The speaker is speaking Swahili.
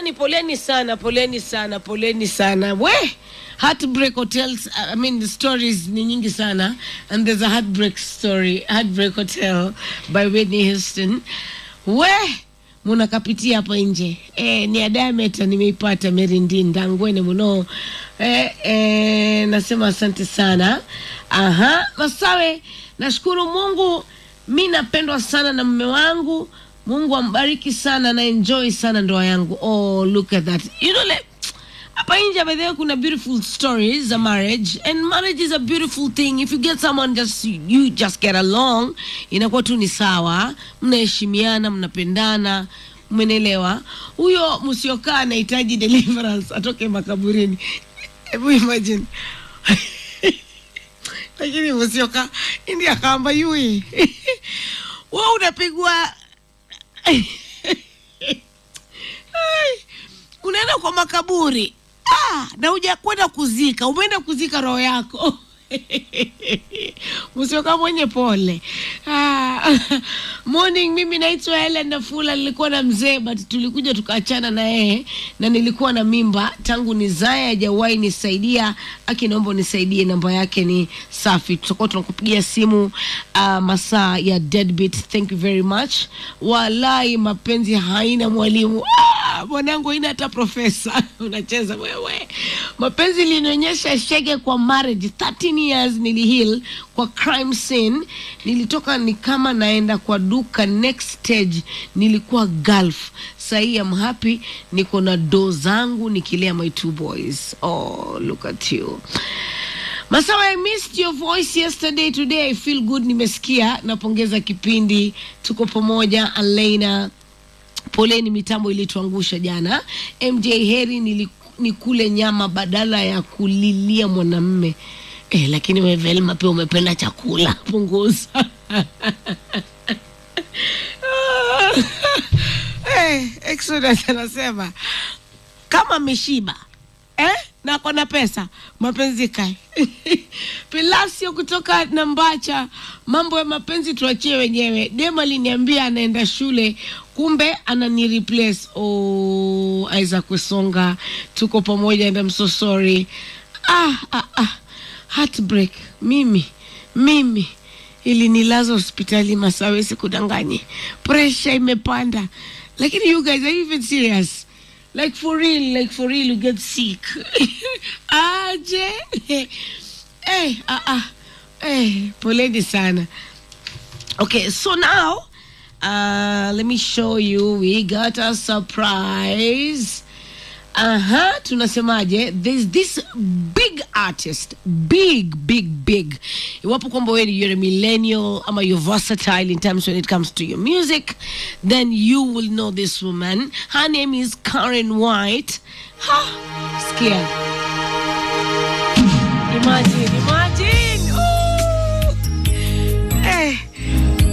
jamani poleni sana poleni sana poleni sana we heartbreak hotels i mean the stories ni nyingi sana and there's a heartbreak story heartbreak hotel by whitney houston we munakapitia hapo nje e, ni adameta nimeipata merindinda ngwene muno e, e, nasema asante sana aha masawe nashukuru mungu mi napendwa sana na mme wangu mungu ambariki sana na enjoy sana ndoa yangu oh look at that you know like, hapa nje by the way kuna beautiful stories za marriage and marriage is a beautiful thing if you get someone just you just get along inakuwa tu ni sawa mnaheshimiana mnapendana mmenelewa huyo msiokaa anahitaji deliverance atoke makaburini hebu imagine lakini msiokaa ndi akaamba yui wa unapigwa Ai, unaenda kwa makaburi ah, na uja kwenda kuzika umeenda kuzika roho yako msioka mwenye pole ah, morning mimi naitwa helen nafula nilikuwa na mzee but tulikuja tukaachana na yeye na nilikuwa na mimba tangu nizae hajawahi nisaidia aki naomba unisaidie namba yake ni safi tutakuwa tunakupigia simu uh, masaa ya deadbeat thank you very much walai mapenzi haina mwalimu ah, mwanangu haina hata profesa unacheza wewe mapenzi linaonyesha shege kwa marriage 13 years nilihil kwa crime scene nilitoka ni kama naenda kwa duka next stage nilikuwa gulf sahii am happy niko na do zangu nikilea my two boys oh look at you Masawa, I missed your voice yesterday. Today I feel good. Nimesikia, napongeza kipindi, tuko pamoja. Alaina, poleni, mitambo ilituangusha jana. MJ Heri, nili, nikule nyama badala ya kulilia mwanamme eh, lakini we Velma pia umependa chakula, punguza eh, Exodus anasema kama ameshiba eh? na kona pesa mapenzi kae pilasio kutoka nambacha mambo ya mapenzi tuachie wenyewe dem aliniambia anaenda shule kumbe anani replace oh, isaac wesonga tuko pamoja and I'm so sorry ah, ah, ah. heartbreak mimi mimi ilinilaza hospitali masawe sikudanganye presha imepanda lakini you guys are you even serious like for real like for real you get sick aje eh, ah, ah. eh, poleni sana okay so now uh, let me show you we got a surprise aha tunasemaje there's this big artist big big big iwapo kwamba wewe ni you're a millennial ama you're versatile in terms when it comes to your music then you will know this woman her name is karen white ha, skia